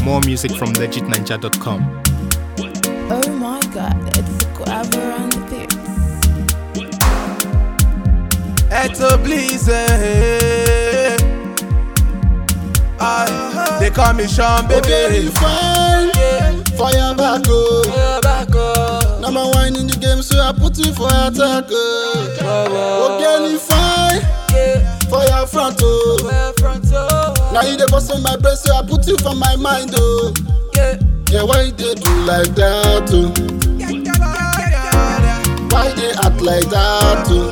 More music from legitninja.com. Oh my god, it's Guava on the beats. Eto Blize. I, they call me Sean, Okay, baby. you fine. Fire back, oh. Number one in the game, so I put you for attack, oh. Okay, you fine. Fire front, oh. Now you the boss on my breast, so I put you for my mind, oh. Yeah, why they do like that, oh? Why they act like that, oh?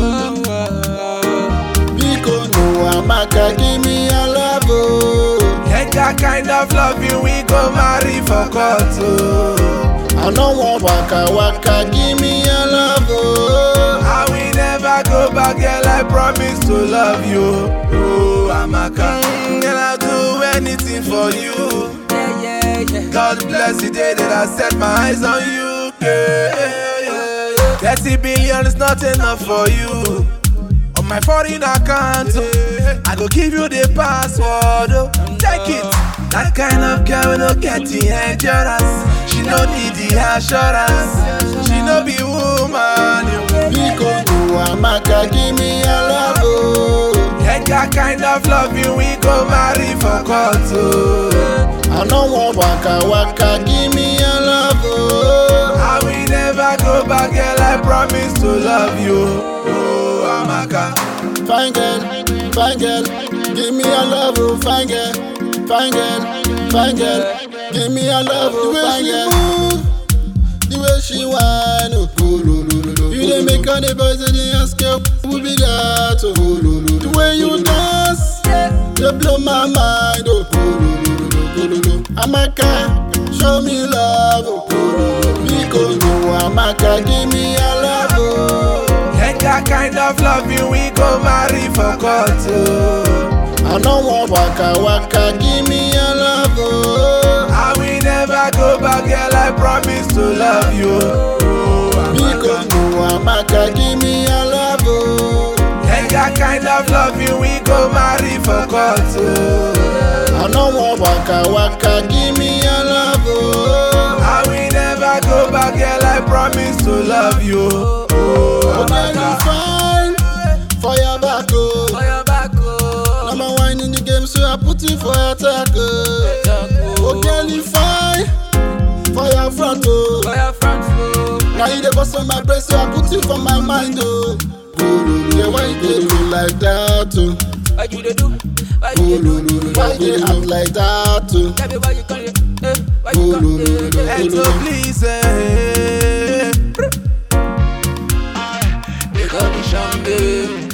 Because no Amaka, give me a love, oh. Get that kind of love you, we go marry for court. Oh. I don't want waka waka, give me a love, oh. I will never go back, girl. I promise to love you. Oh, Amaka. Mm, Girl, I'll do anything for you. God bless the day that I set my eyes on you. Yeah. 30 billion is not enough for you. On my foreign account, oh, I go give you the password. Oh. Take it. That kind of girl will not get the endurance. She no need the assurance. She no be woman. You. Because no Amaka, give me a love, oh. Get that kind of love you, we go marry for court. Oh. I don't want waka waka, give me a love, oh. I will never go back, girl. I promise to love you. Oh, Amaka. Fine girl, fine girl, give me a love, oh. Fine girl, fine girl, fine girl, give me a love, oh. Fine girl. Move, the way she whine, oh. You dey make all the boys and they ask you who be that, oh. The way you dance, you blow my mind, oh. Amaka, show me love, oh. Because no Amaka, give me a love, oh. Get that kind of love you, we go marry for court. Oh. I don't want waka waka, give me a love, oh. I will never go back, girl. I promise to love you. Oh, Because Amaka. no Amaka, give me a love, oh. Get that kind of love you, we go marry for court. Oh. I don't want waka waka, give me a love, oh. I will never go back, girl. I promise to love you. Oh, Okay, you Amaka. fine, fire back, oh. Number one in the game, so I put you for attack, oh. Okay, you fine, fire front, oh. Now you the boss on my breast, so I put you for my mind, oh. Yeah, why you dey do like that, oh? Why you dey do? Why you dey do? Why they act like that, oh? Tell me why you come here? Eh, why you come here? Eh, Eto Blize. They call me Sean, baby.